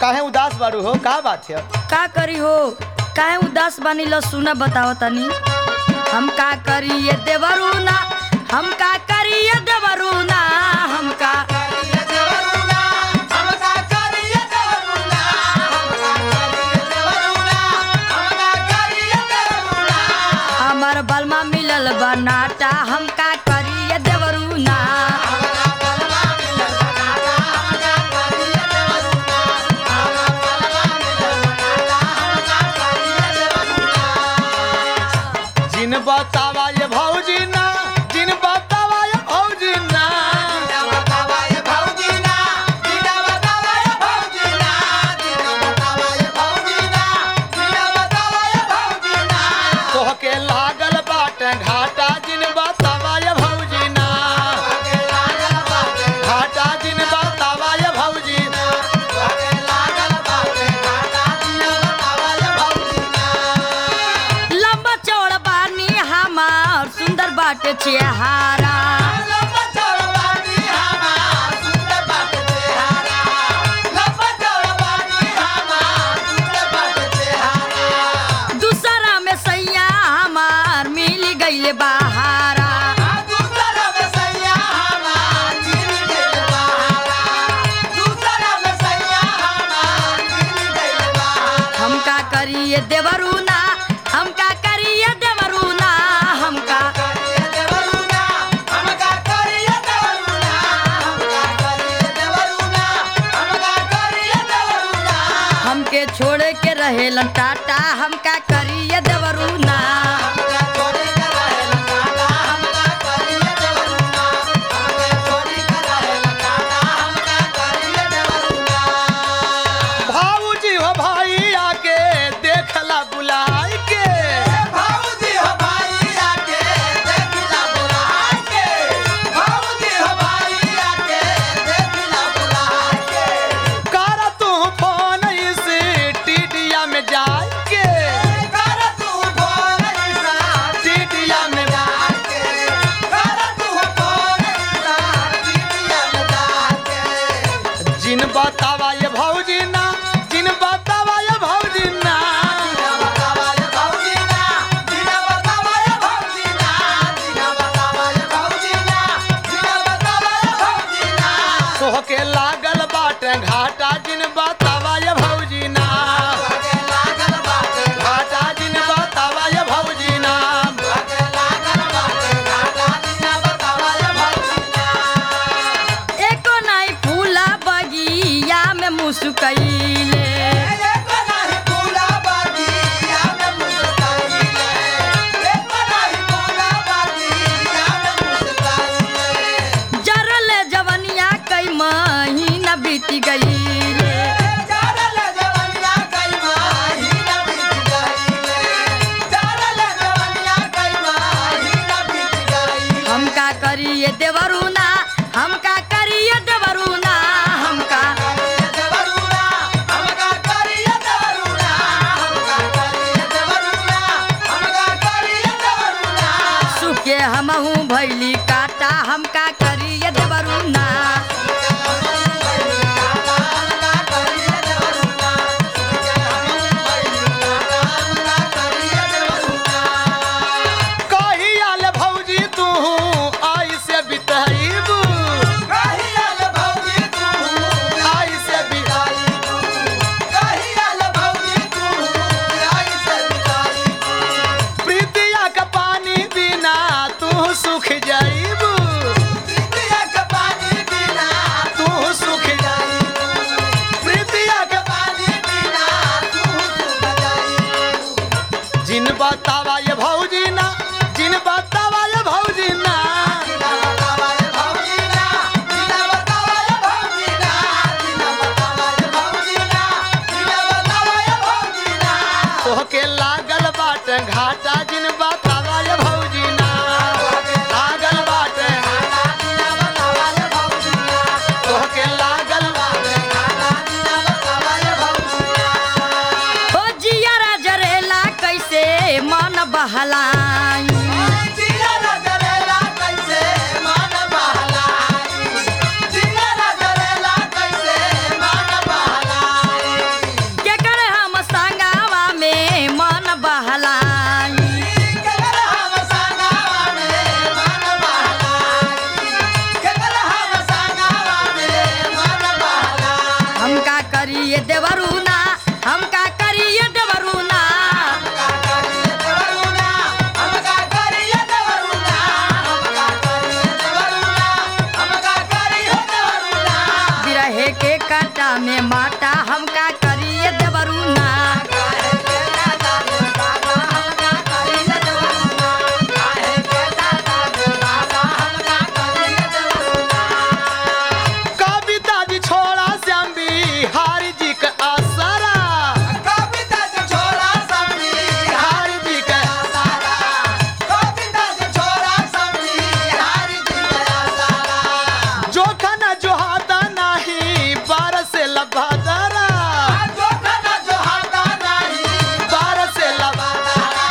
काहे उदास बारू हो का बात है का करी हो काहे उदास बानी लो सुना बताओ तनी हम का करी ये देवरुना हम का करी ये देवरुना हम का हमर बलमा मिलल बनाटा हम का करी ये देवरुना जिन बतावा ये भौजी ना जिन बतावा ये भौजी ना तोहके लागल बाट घाटा जिन बतावा ये भौजी ना घाटा जिन बतावा ये भौजी लंबा चौड़ा बानी हमार सुंदर बाटे चेहारा दूसरा में सैया हमार मिल गईले बहारा हम का करिए देवरुना हम का करिए देवरुना हम का हमके छोड़ के रहेलन टाटा हम का करिए देवरुना भाऊजी हो भाई आके देखला बुलाई के कर तू फोन इस टीडिया में जाके टीडिया में जिन बतावा ये भौजी ना जिन बतावा ये भौजी ना तोहके लागल बाट घाटा जिन बतावा ये भौजी ना घाटा जिन बतावा ये भौजी ना एको नाई फूला बगिया में मुस्कैले जरल जवनिया कई महीना बीत गईले हम का करिए देवरुना हम का करिए देवरुना हम का सुखे हमहू भैली काटा हम का करिए देवरुना कही आल भौजी तू आई से बिताईबू आई से बिताईबू प्रीतिया का पानी बिना तू सुख जाईबू Yeah. नाटा में माटा हम का करिए देवरुना कविता जी छोड़ा श्याम बिहारी जी के असरा बिहारी जी के जोखन जोहाता नाही बारस लभदरा बारस लभदरा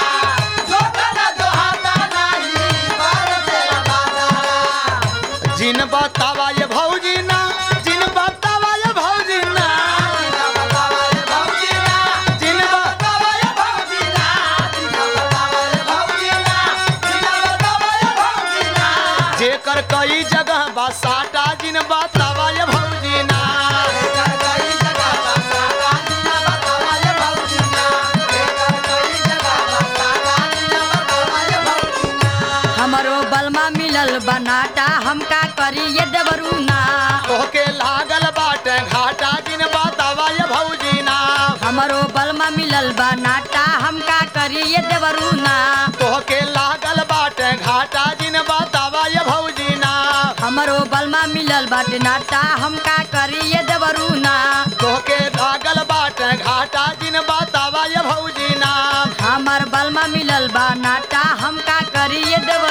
जिन बतावा ये भौजी ना जिन बतावा ये भौजी ना जिन बतावा ये भौजी ना जेकर कई जगह बसाटा जिन बतावा ये भौजी ना हमरो बलमा मिलल बनाटा हम का करिए देवरुना तोहके लागल बाटे घाटा जिन बतावा ये भौजी ना हमरो बलमा मिलल बनाटा हम का करिए देवरुना तोहके लागल बाटे घाटा जिन बतावा ये भौजी ना हमरो बलमा मिलल बाटे नाटा हम का करिए देवरुना तोहके लागल बाटे घाटा जिन बतावा ये भौजी ना हमर बलमा मिलल बा नाटा हम का करिए देवरुना